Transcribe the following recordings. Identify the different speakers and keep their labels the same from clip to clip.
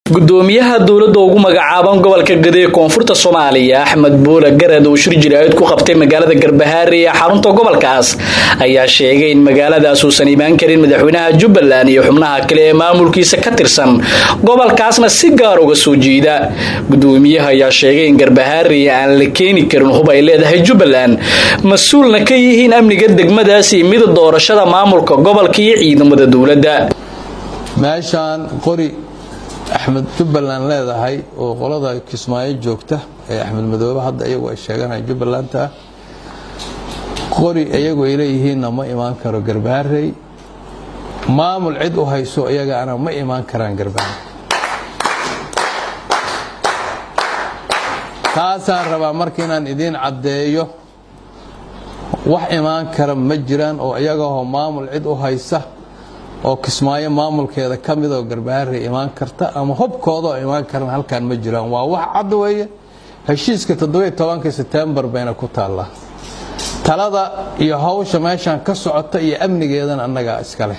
Speaker 1: gudoomiyaha dowladda ugu magacaaban gobolka gade ee koonfurta soomaaliya axmed buule garad uu shir jiraayid ku qabtay magaalada garbahaare ee xarunta gobolkaas ayaa sheegay in magaaladaas uusan imaan karin madaxweynaha jubbaland iyo xubnaha kale ee maamulkiisa ka tirsan gobolkaasna si gaar uga soo jeeda gudoomiyaha ayaa sheegay in garbahaare aan la keeni karin hub ay leedahay jubbaland mas-uulna ka yihiin amniga degmadaas iyo mida doorashada maamulka gobolka iyo ciidamada dowladda
Speaker 2: meeshaan qori axmed jubbaland leedahay oo qolada kismaayo joogta ee axmed madoobe hadda iyagu ay sheeganaya jubbalanta qori iyagu ay leeyihiinna ma imaan karo garbaharey maamul cid u hayso iyagaana ma imaan karaan garbaharey taasaan rabaa marka inaan idiin caddeeyo wax imaan kara ma jiraan oo iyagahoo maamul cid u haysa oo kismaayo maamulkeeda ka mid oo garbaharey imaan karta ama hubkooda oo imaan karan halkaan ma jiraan waa wax cad weeye heshiiska toddobiyo tobanka setembar bayna ku taallaa talada iyo hawsha meeshaan ka socota iyo amnigeedana annagaa iskaleh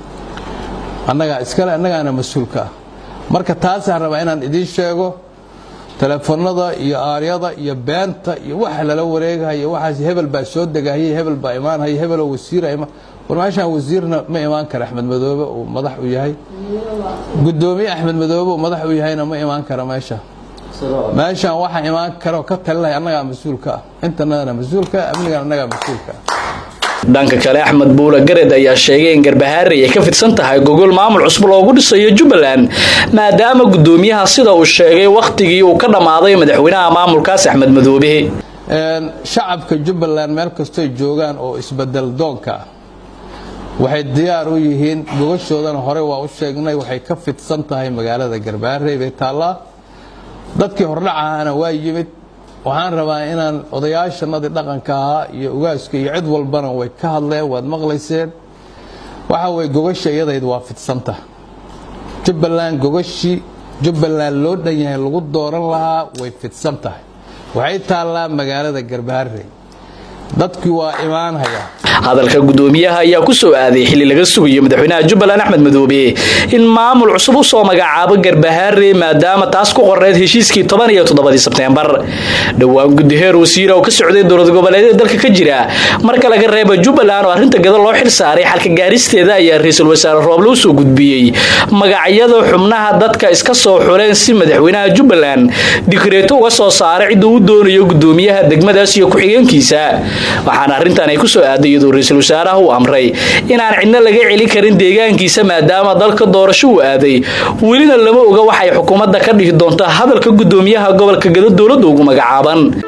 Speaker 2: annagaa iskale annagaana mas-uulka ah marka taasaan rabaa inaan idiin sheego teleefanada iyo aaryada iyo beenta iyo waxa lala wareegahayo waxaas hebel baa soo degahaya hebel baa imaanhaya hebeloo wasiira war meeshaan wasiirna ma imaan kara axmed madoobe uu madax u yahay gudoomiye axmed madoobe uu madax u yahayna ma imaan kara meesha meeshaan waxa imaan karo ka talinaya annagaa mas-uulka ah intanadana mas-uulka amnigan annagaa mas-uulka ah
Speaker 1: dhanka kale axmed buule gared ayaa sheegay in garbahaarey ay ka fidsan tahay gogol maamul cusub loogu dhisayo jubbaland maadaama gudoomiyaha sida uu sheegay wakhtigii uu ka dhammaaday madaxweynaha maamulkaas axmed madoobe
Speaker 2: shacabka jubbaland meel kastoy joogaan oo isbedel doonka ah waxay diyaar u yihiin gogashoodana hore waa u sheegnay waxay ka fidsan tahay magaalada garbaharey bay taallaa dadkii hordhacahaana waa yimid waxaan rabaa inaan odayaashanadii dhaqanka ahaa iyo ugaaska iyo cid walbana way ka hadleen waad maqlayseen waxa weye gogasha iyadayd waa fidsanta jubbaland gogashii jubbaland loo dhan yahay lagu dooran lahaa way fidsan tahay waxay taallaa magaalada garbaharey dadkii waa imaanhaya
Speaker 1: hadalka gudoomiyaha ayaa ku soo aaday xilli laga sugayo madaxweynaha jubbaland axmed madoobe in maamul cusub u soo magacaabo garbahaare maadaama taas ku qoreyd heshiiskii toban iyo toddobadii sebteembar dhowaan gudiheer wasiira oo ka socday dowlad goboleedyada dalka ka jira marka laga reeba jubbaland oo arrinta gada loo xil saaray xalka gaaristeeda ayaa ra-iisul wasaare rooble u soo gudbiyey magacyada xubnaha dadka iska soo xuleen si madaxweynaha jubbaland dikreeto uga soo saaray ciduu u doonayo gudoomiyaha degmadaas iyo ku-xigeenkiisa waxaana arrintan ay kusoo aaday iyadoo ra-iisul wasaaraha uu amray inaan cidna laga celin karin deegaankiisa maadaama dalka doorasho uu aaday welina lama oga waxay xukuumadda ka dhihi doonta hadalka gudoomiyaha gobolka gado dowladda ugu magacaaban